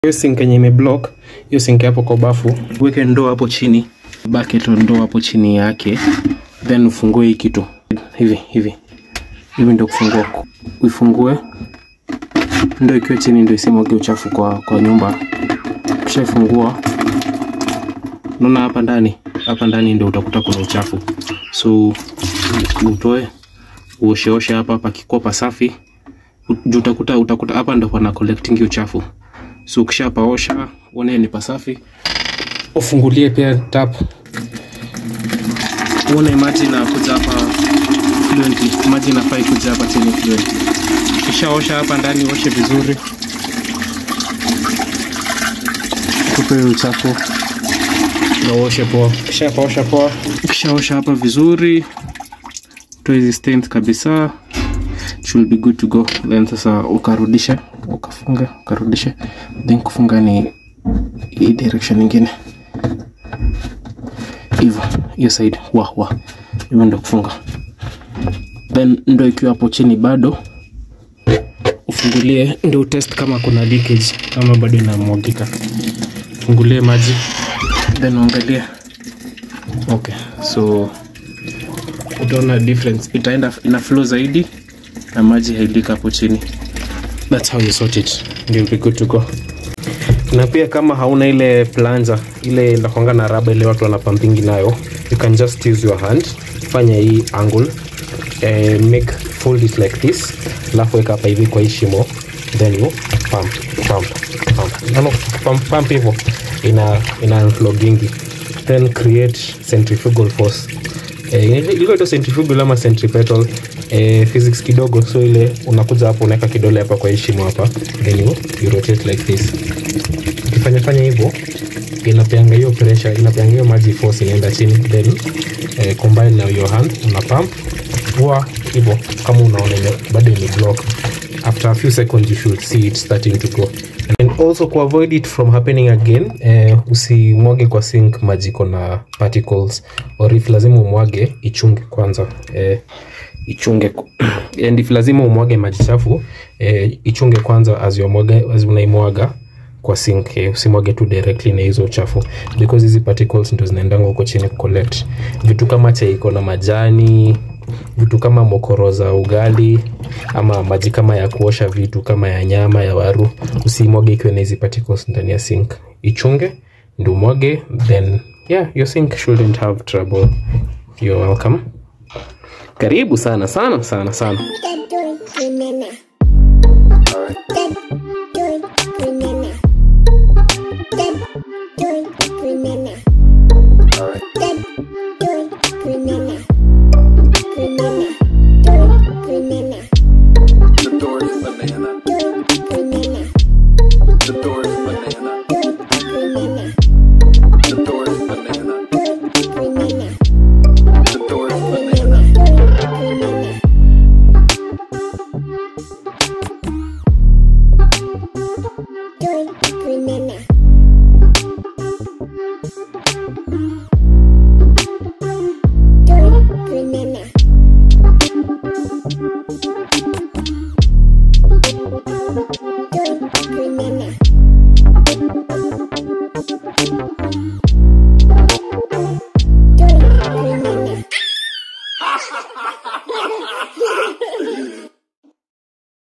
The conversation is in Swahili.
hiyo sink yenye imeblock hiyo sink hapo kwa bafu weke ndoo hapo chini bucket au ndoo hapo chini yake then ufungue hii kitu hivi hivi hivi ndio kufungua uifungue ndo ikiwa chini ndio isimwage uchafu kwa, kwa nyumba ukishaifungua unaona hapa ndani hapa ndani ndio utakuta kuna uchafu so utoe uosheoshe hapa pakikuwa pasafi juu utakuta utakuta hapa ndo pana collecting uchafu so ukishapaosha uone ni pasafi ufungulie pia tap uone maji inakuja hapa fluently maji inafaa ikuja hapa chini fluently ukishaosha hapa ndani oshe vizuri tupe uchafu na uoshe poa ukishapaosha poa ukishaosha hapa vizuri toa hizi stains kabisa it will be good to go then sasa ukarudishe ukafunga ukarudishe then kufunga ni hii direction ingine hivyo hiyo side wa wa hivyo ndo kufunga then ndo ikiwa hapo chini bado ufungulie ndo utest kama kuna leakage kama bado inamwagika fungulie maji then uangalie okay so utaona difference itaenda ina flow zaidi na maji hailika hapo chini that's how you sort it ndio be good to go na pia kama hauna ile planja ile inakwanga na raba ile watu wanapampingi nayo you can just use your hand fanya hii angle eh, make fold it like this alafu weka hapa hivi kwa hii shimo then you pump pump pump no, no, pump, pump hivyo ina ina unflogingi then create centrifugal force eh, ilikuwa ito centrifugal ama centripetal eh, physics kidogo so ile unakuja hapo unaweka kidole hapa kwa hii shimo hapa then you, you rotate like this ukifanya fanya hivyo inapeanga hiyo pressure inapeanga hiyo maji force inaenda chini then eh, combine na your hand una pump vua hivyo kama unaona ime, bado ime block after a few seconds you should see it starting to go and also ku avoid it from happening again eh, usimwage kwa sink maji iko na particles or if lazima umwage ichunge kwanza eh, ichunge ku- and if lazima umwage maji chafu eh, ichunge kwanza as, mwaga, as unaimwaga kwa sink eh, usimwage tu directly na hizo uchafu because hizi particles ndo zinaendanga huko chini collect vitu kama chai iko na majani vitu kama mokoro za ugali ama maji kama ya kuosha vitu kama ya nyama ya waru usimwage ikiwa na hizi particles ndani ya sink ichunge ndo umwage then yeah your sink shouldn't have trouble you're welcome karibu sana sana sana sana